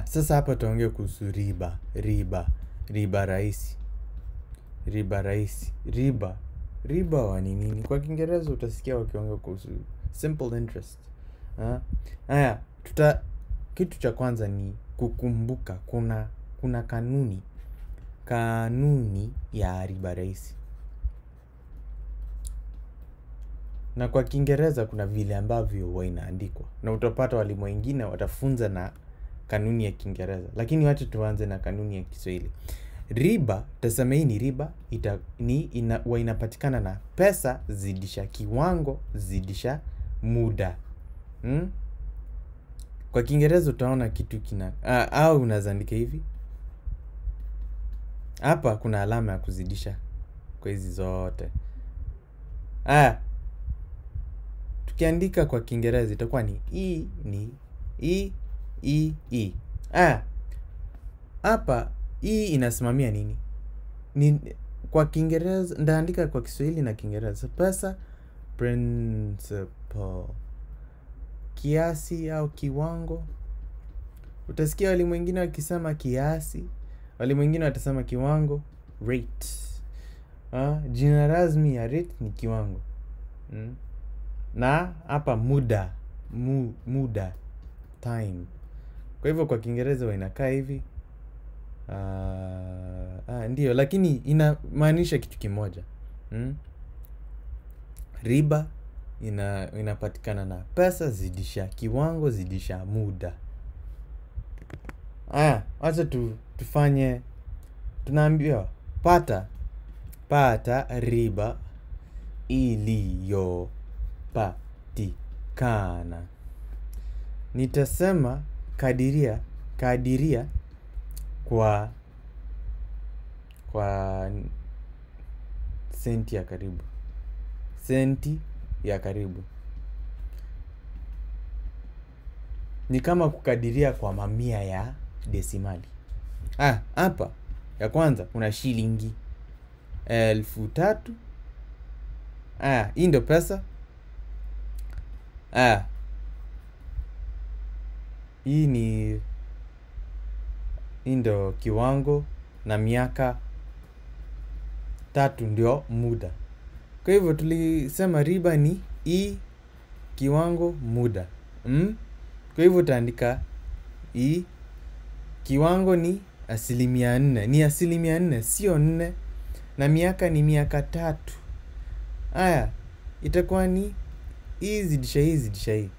sasa hapa tuongee kuhusu riba riba riba rahisi riba rahisi riba riba wa ni nini kwa kiingereza utasikia wakiongea kuhusu simple interest Ah, haya tuta kitu cha kwanza ni kukumbuka kuna kuna kanuni kanuni ya riba rahisi na kwa kiingereza kuna vile ambavyo huwa inaandikwa na utapata walimu wengine watafunza na kanuni ya kiingereza lakini wacha tuanze na kanuni ya kiswahili riba tasema hii ni riba ita, ni ina, huwa inapatikana na pesa zidisha kiwango zidisha muda hmm? kwa kiingereza utaona kitu kina ah, au unaweza andika hivi hapa kuna alama ya kuzidisha kwa hizi zote ah, tukiandika kwa kiingereza itakuwa ni e ni e e e ah, hapa hii inasimamia nini ni kwa kiingereza ndaandika kwa kiswahili na kiingereza pesa principal kiasi au kiwango utasikia walimu wengine wakisema kiasi walimu wengine watasema kiwango rate ah, jina rasmi ya rate ni kiwango mm. na hapa muda mu, muda time kwa hivyo kwa kiingereza huwa inakaa hivi uh, ah, ndio lakini inamaanisha kitu kimoja mm? riba ina inapatikana na pesa zidisha kiwango zidisha muda aya wacha tu, tufanye tunaambiwa pata pata riba iliyopatikana nitasema kadiria kadiria kwa kwa senti ya karibu senti ya karibu ni kama kukadiria kwa mamia ya desimali ah, hapa ya kwanza kuna shilingi elfu tatu ah, hii ndo pesa ah, hii ni hii ndo kiwango na miaka tatu ndio muda kwa hivyo tulisema riba ni i kiwango muda mm? kwa hivyo utaandika i kiwango ni asilimia nne ni asilimia nne sio nne na miaka ni miaka tatu haya itakuwa ni hii zidisha hii zidisha hii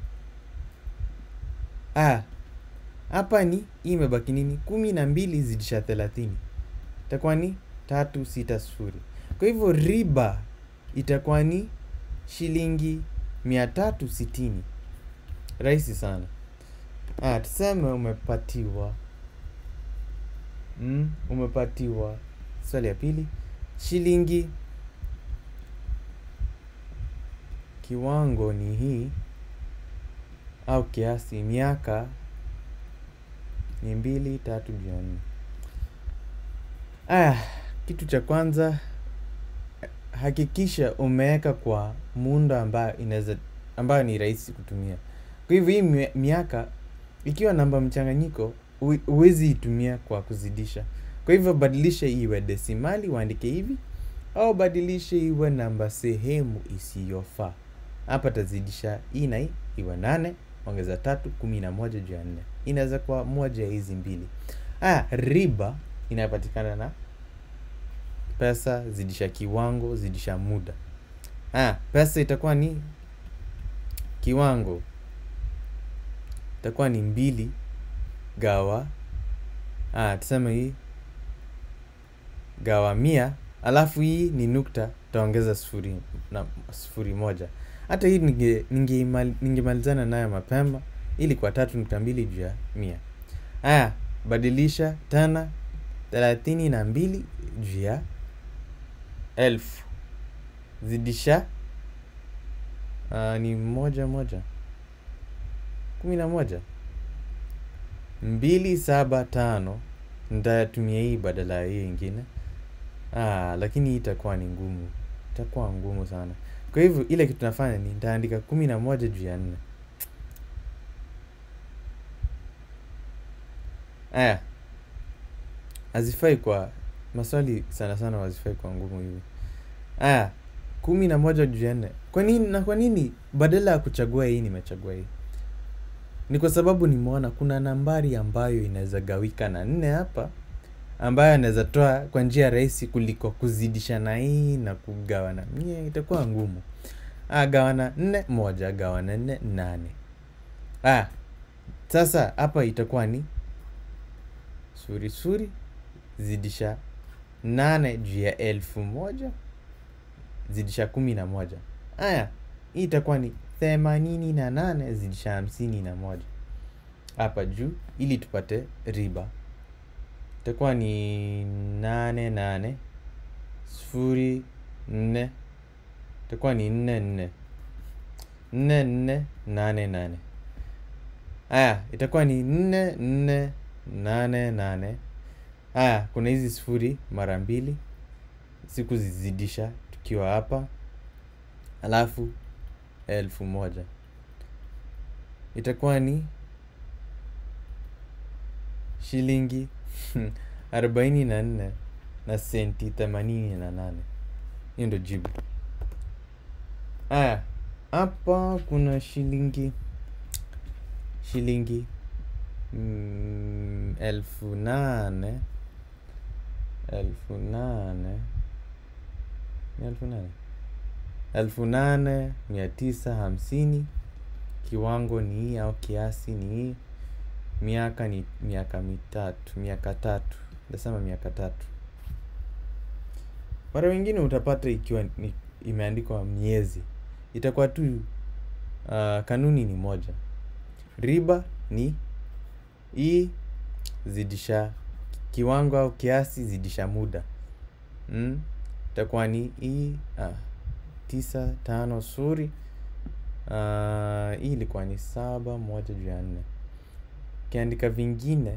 aya hapa ni hii imebaki nini kumi na mbili zidisha thelathini itakuwa ni tatu sita sufuri kwa hivyo riba itakuwa ni shilingi mia tatu sitini rahisi sana ah, tuseme umepatiwa mm, umepatiwa swali ya pili shilingi kiwango ni hii au kiasi miaka ni mbili tatu juu ya nne aya kitu cha kwanza hakikisha umeweka kwa muundo ambayo inaweza ambayo ni rahisi kutumia kwa hivyo hii mi- miaka ikiwa namba mchanganyiko hu- huwezi itumia kwa kuzidisha kwa hivyo badilisha iwe desimali uandike hivi au badilisha iwe namba sehemu isiyofaa hapa tazidisha hii na hii iwe nane ongeza tatu kumi na moja juu ya nne inaweza kuwa moja ya hizi mbili aya riba inapatikana na pesa zidisha kiwango zidisha muda aya pesa itakuwa ni kiwango itakuwa ni mbili gawa ah, tuseme hii gawa mia alafu hii ni nukta taongeza sufuri na sufuri moja hata hii ninge- ningeimali- ningemalizana nayo mapema ili kwa tatu nukta mbili juu ya mia haya badilisha tena thelathini na mbili juu ya elfu zidisha uh, ni moja moja kumi na moja mbili saba tano ntatumia hii badala ya hii ingine ah, lakini hii itakuwa ni ngumu itakuwa ngumu sana kwa hivyo ile kitu nafanya ni nitaandika kumi na moja juu ya nne aya hazifai kwa maswali sana sana hazifai kwa ngumu hivi aya kumi na moja juu ya nne kwa nini na kwa nini badala ya kuchagua hii nimechagua hii ni kwa sababu nimeona kuna nambari ambayo inaweza gawika na nne hapa ambayo anaweza toa kwa njia rahisi kuliko kuzidisha na hii na kugawana mie itakuwa ngumu ah, gawana nne moja gawana nne nane ah, sasa hapa itakuwa ni suri suri zidisha nane juu ya elfu moja zidisha kumi na moja aya hii itakuwa ni themanini na nane zidisha hamsini na moja hapa juu ili tupate riba itakuwa ni nane nane sufuri nne itakuwa ni nne nne nne nne nane nane aya itakuwa ni nne nne nane nane aya kuna hizi sufuri mara mbili siku zizidisha tukiwa hapa alafu elfu moja itakuwa ni shilingi arobaini na nne na senti themanini na nane hiyo ndo jibu aya hapa kuna shilingi shilingi mm, elfu nane elfu nane ni elfu nane elfu nane mia tisa hamsini kiwango ni hii au kiasi ni hii miaka ni miaka mitatu miaka tatu nasema miaka tatu mara wengine utapata ikiwa ni, imeandikwa miezi itakuwa tu uh, kanuni ni moja riba ni hii zidisha kiwango au kiasi zidisha muda mm? itakuwa ni hii ah, tisa tano suri uh, hii ilikuwa ni saba moja juu ya nne ukiandika vingine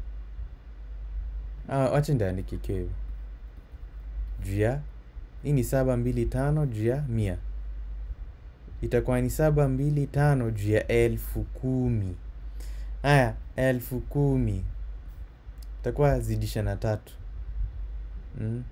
ah, wacha ndaandike ikiwa hivyo juu ya hii ni saba mbili tano juu ya mia itakuwa ni saba mbili tano juu ya elfu kumi haya elfu kumi itakuwa zidisha na tatu mm.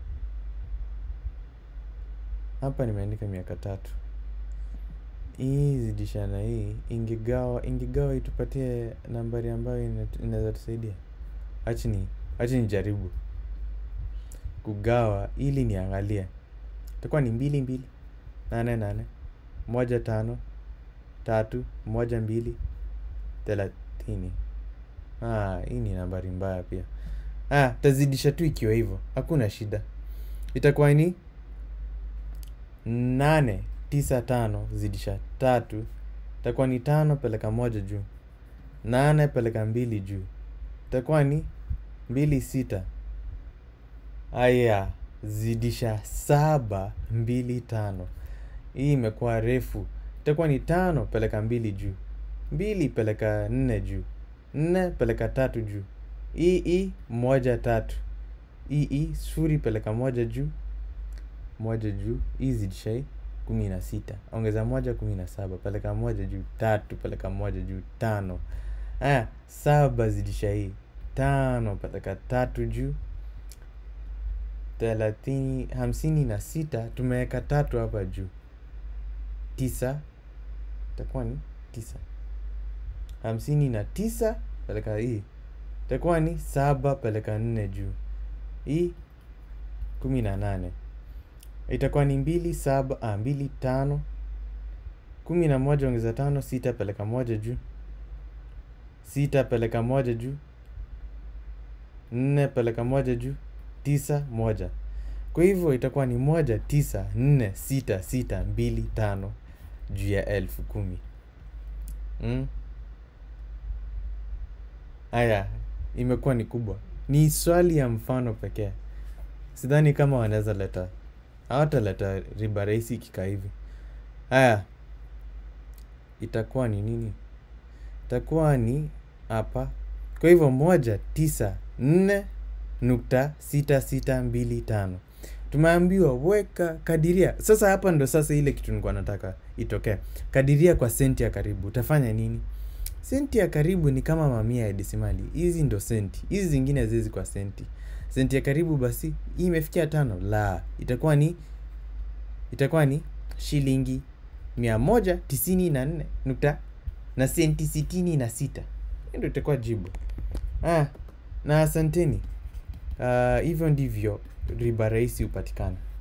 hapa nimeandika miaka tatu hii zidisha na hii ingegawa ingegawa itupatie nambari ambayo ina- inaweza tusaidia achini achi nijaribu kugawa ili niangalie itakuwa ni mbili mbili nane nane moja tano tatu moja mbili thelathini ah, hii ni nambari mbaya pia ah, tazidisha tu ikiwa hivyo hakuna shida itakuwa ni nane tisa tano zidisha tatu itakuwa ni tano peleka moja juu nane peleka mbili juu itakuwa ni mbili sita aya zidisha saba mbili tano hii imekuwa refu itakuwa ni tano peleka mbili juu mbili peleka nne juu nne peleka tatu juu hii hii moja tatu hii hii sufuri peleka moja juu moja juu hii zidisha hii kumi na sita ongeza moja kumi na saba peleka moja juu tatu peleka moja juu tano aya saba zidisha hii tano peleka tatu juu thelathini hamsini na sita tumeweka tatu hapa juu tisa itakuwa ni tisa hamsini na tisa peleka hii itakuwa ni saba peleka nne juu hii kumi na nane itakuwa ni mbili saba ah, mbili tano kumi na moja ongeza tano sita peleka moja juu sita peleka moja juu nne peleka moja juu tisa moja kwa hivyo itakuwa ni moja tisa nne sita sita mbili tano juu ya elfu kumi mm? aya imekuwa ni kubwa ni swali ya mfano pekee sidhani kama wanaweza leta hawataleta riba rahisi ikikaa hivi haya itakuwa ni nini itakuwa ni hapa kwa hivyo moja tisa nne nukta sita sita mbili tano tumeambiwa weka kadiria sasa hapa ndo sasa ile kitu nilikuwa nataka itokee kadiria kwa senti ya karibu utafanya nini senti ya karibu ni kama mamia ya desimali hizi ndo senti hizi zingine haziwezi kwa senti senti ya karibu basi hii imefikia tano la itakuwa ni itakuwa ni shilingi mia moja tisini na nne nukta na senti sitini na sita Hiyo ndo itakuwa jibu ah, na asanteni Ah, hivyo ndivyo riba rahisi hupatikana